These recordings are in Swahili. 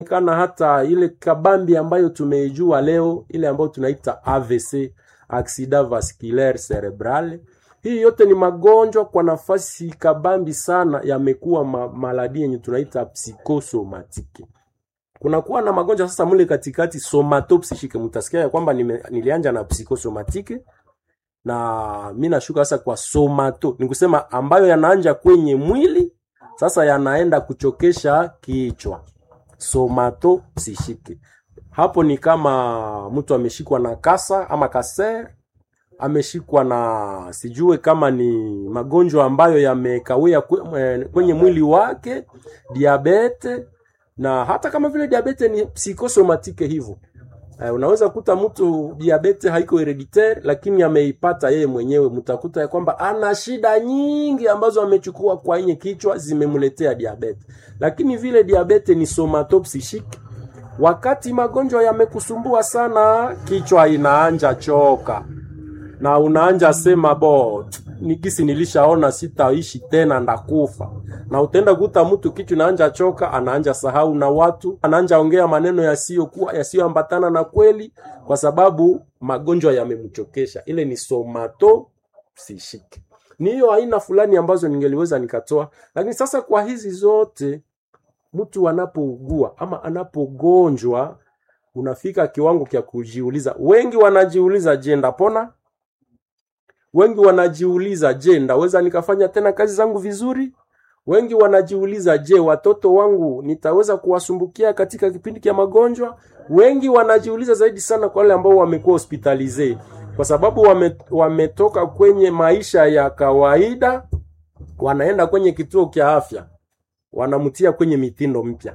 kana hata ile kabambi ambayo tumeijua leo, ile ambayo tunaita AVC, accident vasculaire cerebral. Hii yote ni magonjwa kwa nafasi kabambi sana, yamekuwa ma maladi yenye tunaita psikosomatiki. Kunakuwa na magonjwa sasa mule katikati somatopsishike, mtasikia ya kwamba nime, nilianja na psikosomatike na mi nashuka sasa kwa somato, ni kusema ambayo yanaanja kwenye mwili sasa yanaenda kuchokesha kichwa somato psishike. Hapo ni kama mtu ameshikwa na kasa ama kaser, ameshikwa na sijue kama ni magonjwa ambayo yamekawia kwenye mwili wake, diabete, na hata kama vile diabete ni psikosomatike hivyo. Uh, unaweza kuta mtu diabete haiko hereditaire lakini ameipata yeye mwenyewe. Mtakuta ya kwamba ana shida nyingi ambazo amechukua kwa yenye kichwa zimemletea diabete, lakini vile diabete ni somatopsishike. Wakati magonjwa yamekusumbua sana, kichwa inaanja choka na unaanja sema bo nikisi nilishaona sitaishi tena ndakufa. Na utaenda kuta mtu kichwa inaanja choka, anaanja sahau na watu, anaanja ongea maneno yasiyokuwa yasiyoambatana na kweli, kwa sababu magonjwa yamemchokesha. Ile ni somato psishike. Ni hiyo aina fulani ambazo ningeliweza nikatoa, lakini sasa kwa hizi zote mtu anapougua ama anapogonjwa, unafika kiwango cha kujiuliza. Wengi wanajiuliza, je, ndapona? Wengi wanajiuliza, je, ndaweza nikafanya tena kazi zangu vizuri? Wengi wanajiuliza, je, watoto wangu nitaweza kuwasumbukia katika kipindi cha magonjwa? Wengi wanajiuliza zaidi sana kwa wale ambao wamekuwa hospitalize, kwa sababu wame, wametoka kwenye maisha ya kawaida, wanaenda kwenye kituo cha afya, wanamtia kwenye mitindo mpya.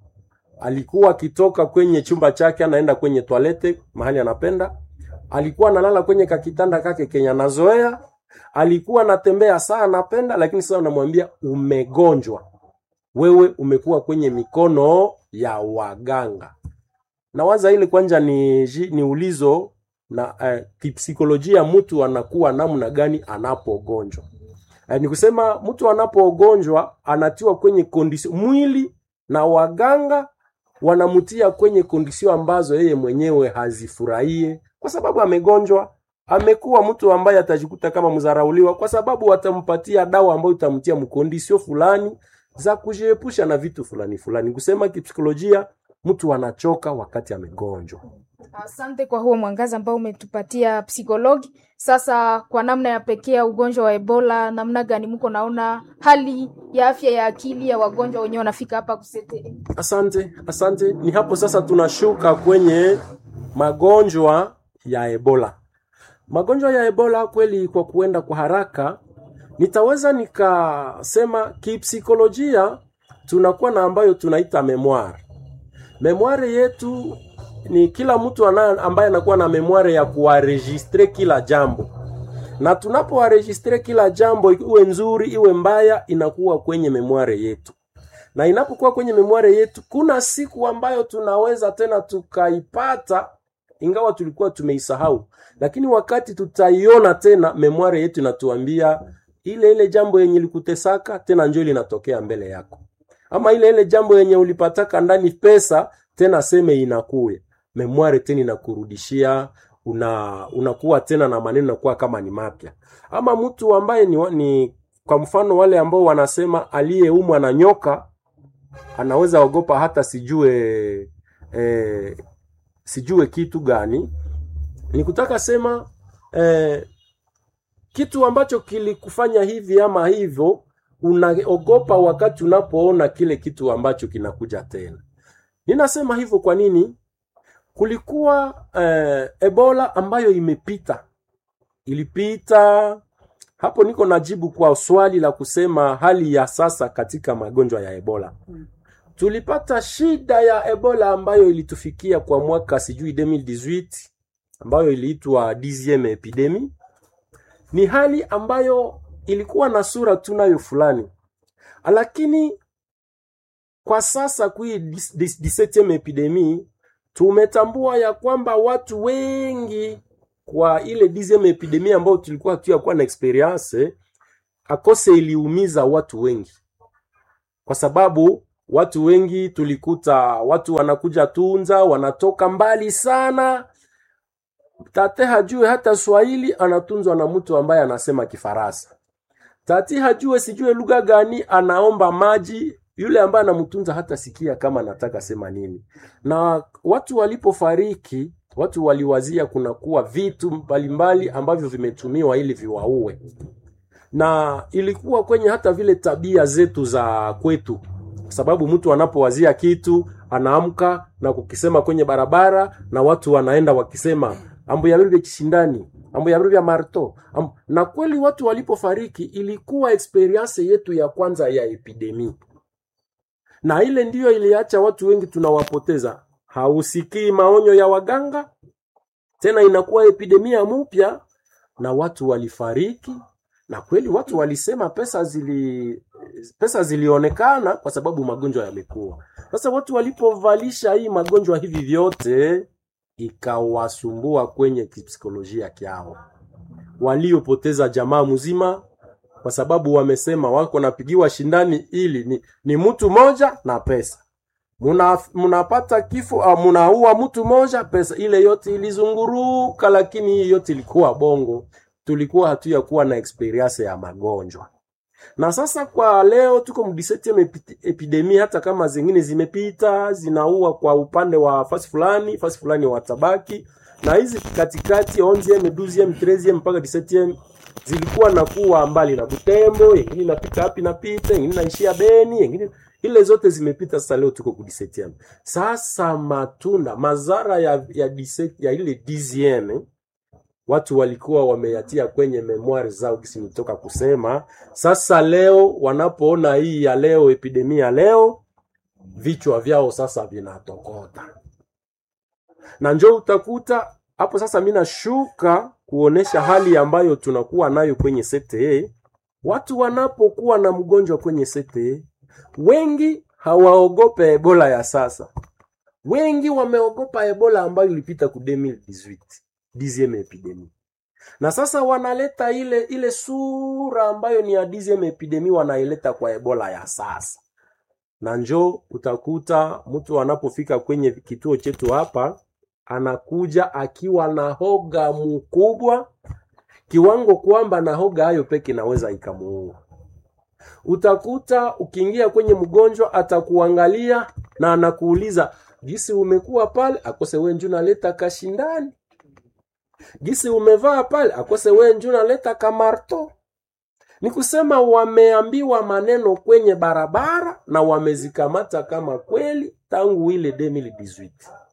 Alikuwa akitoka kwenye chumba chake anaenda kwenye toalete mahali anapenda alikuwa analala kwenye kakitanda kake kenya nazoea, alikuwa anatembea saa anapenda, lakini sasa unamwambia umegonjwa, wewe umekuwa kwenye mikono ya waganga. Na waza ile kwanja ni, ni ulizo na eh, kipsikolojia, mtu anakuwa namna gani anapogonjwa? Eh, ni kusema mtu anapogonjwa anatiwa kwenye kondisio mwili na waganga wanamtia kwenye kondisio ambazo yeye mwenyewe hazifurahie kwa sababu amegonjwa, amekuwa mtu ambaye atajikuta kama mzarauliwa, kwa sababu watampatia dawa ambayo itamtia mkondisio fulani za kujiepusha na vitu fulani fulani. Kusema kipsikolojia, mtu anachoka wakati amegonjwa. Asante kwa huo mwangaza ambao umetupatia psikologi. Sasa kwa namna ya pekee ugonjwa wa Ebola, namna gani mko naona hali ya afya ya akili ya wagonjwa wenyewe wanafika hapa kusete? Asante, asante. Ni hapo sasa tunashuka kwenye magonjwa ya Ebola. Magonjwa ya Ebola kweli, kwa kuenda kwa haraka, nitaweza nikasema kipsikolojia, tunakuwa na ambayo tunaita memoire. Memoire yetu ni kila mtu ana, ambaye anakuwa na memoire ya kuwaregistre kila jambo, na tunapowaregistre kila jambo, iwe nzuri iwe mbaya, inakuwa kwenye memoire yetu na inapokuwa kwenye memoire yetu, kuna siku ambayo tunaweza tena tukaipata ingawa tulikuwa tumeisahau, lakini wakati tutaiona tena, memoire yetu inatuambia ile ile jambo yenye likutesaka tena njo linatokea mbele yako, ama ile ile jambo yenye ulipataka ndani pesa tena seme inakuya memoire tena inakurudishia una unakuwa tena na maneno nakuwa kama ni mapya. Ama mtu ambaye ni, ni kwa mfano wale ambao wanasema aliyeumwa na nyoka anaweza ogopa hata sijue eh, sijue kitu gani. Ni kutaka sema eh, kitu ambacho kilikufanya hivi ama hivyo, unaogopa wakati unapoona kile kitu ambacho kinakuja tena. Ninasema hivyo kwa nini? Kulikuwa eh, Ebola ambayo imepita, ilipita hapo. Niko najibu kwa swali la kusema hali ya sasa katika magonjwa ya Ebola hmm. Tulipata shida ya Ebola ambayo ilitufikia kwa mwaka sijui 2018 ambayo iliitwa dixieme epidemi. Ni hali ambayo ilikuwa na sura tunayo fulani, lakini kwa sasa kui 17 epidemi tumetambua ya kwamba watu wengi kwa ile dixieme epidemi ambayo tulikuwa hatuyakuwa na experience akose iliumiza watu wengi kwa sababu watu wengi tulikuta watu wanakuja Tunza, wanatoka mbali sana. Tate hajue hata Swahili, anatunzwa na mtu ambaye anasema Kifaransa. Tati hajue sijue lugha gani, anaomba maji, yule ambaye anamtunza hata sikia kama anataka sema nini. Na watu walipofariki, watu waliwazia kunakuwa vitu mbalimbali ambavyo vimetumiwa ili viwaue, na ilikuwa kwenye hata vile tabia zetu za kwetu, kwa sababu mtu anapowazia kitu anaamka na kukisema kwenye barabara, na watu wanaenda wakisema ambo ya vya kishindani ambo ya vya marto ambo. Na kweli watu walipofariki ilikuwa experience yetu ya kwanza ya epidemi, na ile ndiyo iliacha watu wengi tunawapoteza. Hausikii maonyo ya waganga tena, inakuwa epidemia mpya na watu walifariki, na kweli watu walisema pesa zili pesa zilionekana kwa sababu magonjwa yamekuwa. Sasa watu walipovalisha hii magonjwa hivi vyote ikawasumbua kwenye kipsikolojia kyao, waliopoteza jamaa mzima kwa sababu wamesema wako napigiwa shindani ili ni, ni mtu moja na pesa muna munapata kifo au munaua mtu moja pesa ile yote ilizunguruka, lakini hii yote ilikuwa bongo. Tulikuwa hatuya kuwa na experience ya magonjwa, na sasa kwa leo tuko mdisetieme epidemi, hata kama zingine zimepita zinaua kwa upande wa fasi fulani fasi fulani watabaki, na hizi katikati 11 12 13 mpaka 17 zilikuwa na kuwa mbali na Butembo, yengine inapita hapi napita, yengine naishia Beni, yengine ile zote zimepita. Sasa leo tuko ku 17 sasa, matunda mazara ya ya, 17 ya ile 10 watu walikuwa wameyatia kwenye memoire zao, kisi nitoka kusema. Sasa leo wanapoona hii ya leo, epidemia ya leo, vichwa vyao sasa vinatokota, na njoo utakuta hapo sasa. Mimi nashuka kuonesha hali ambayo tunakuwa nayo kwenye sekte. Watu wanapokuwa na mgonjwa kwenye sekte, wengi hawaogope Ebola ya sasa, wengi wameogopa Ebola ambayo ilipita ku 2018 dixieme epidemi, na sasa wanaleta ile ile sura ambayo ni ya dixieme epidemi, wanaileta kwa Ebola ya sasa. Na njo utakuta mtu anapofika kwenye kituo chetu hapa anakuja akiwa na hoga mkubwa kiwango kwamba na hoga hayo peke naweza ikamuua. Utakuta ukiingia kwenye mgonjwa atakuangalia na anakuuliza gisi umekuwa pale, akose we nju naleta kashindani, gisi umevaa pale, akose we nju naleta kamarto. Ni kusema wameambiwa maneno kwenye barabara na wamezikamata kama kweli tangu ile 2018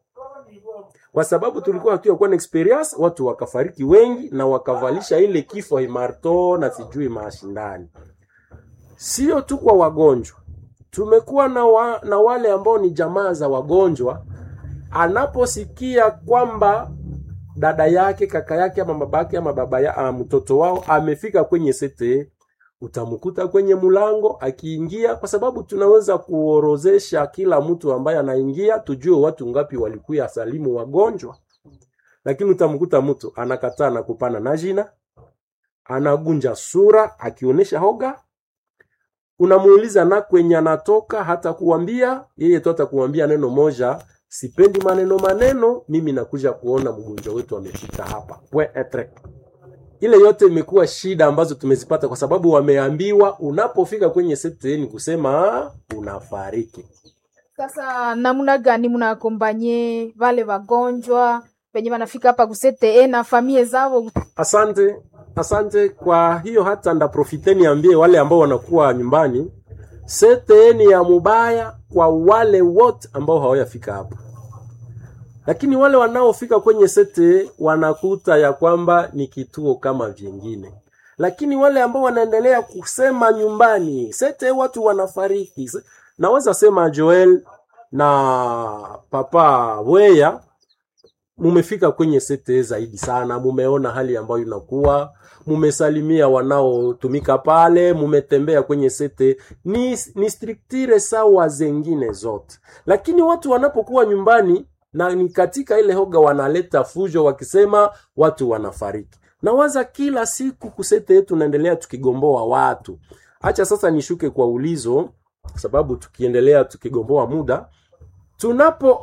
kwa sababu tulikuwa hatuyakuwa na experience, watu wakafariki wengi na wakavalisha ile kifo imarto na sijui mashindani. Sio tu kwa wagonjwa, tumekuwa na, wa, na wale ambao ni jamaa za wagonjwa, anaposikia kwamba dada yake kaka yake ama baba yake ama baba ya ama mtoto wao amefika kwenye sete, utamkuta kwenye mlango akiingia, kwa sababu tunaweza kuorozesha kila mtu ambaye anaingia, tujue watu ngapi walikuya salimu wagonjwa, lakini utamkuta mtu anakataa na kupana na jina, anagunja sura akionyesha hoga. Unamuuliza na kwenye anatoka, hata kuambia yeye tu, atakuambia neno moja, sipendi maneno maneno, mimi nakuja kuona mgonjwa wetu amefika hapa we etre ile yote imekuwa shida ambazo tumezipata kwa sababu wameambiwa unapofika kwenye sekta ni kusema unafariki. Sasa namna gani mnakombanye vale wagonjwa penye wanafika hapa kusete na famie zao? Asante, asante. Kwa hiyo hata ndaprofite niambie wale ambao wanakuwa nyumbani, sete ni ya mubaya kwa wale wote ambao hawajafika hapa lakini wale wanaofika kwenye sete wanakuta ya kwamba ni kituo kama vingine, lakini wale ambao wanaendelea kusema nyumbani sete watu wanafariki. Naweza sema Joel na papa Weya, mumefika kwenye sete zaidi sana, mumeona hali ambayo inakuwa, mumesalimia wanaotumika pale, mumetembea kwenye sete, ni, ni striktire sawa zengine zote, lakini watu wanapokuwa nyumbani na ni katika ile hoga wanaleta fujo wakisema watu wanafariki. Nawaza kila siku kusete yetu naendelea tukigomboa watu. Acha sasa nishuke kwa ulizo sababu tukiendelea tukigomboa muda tunapo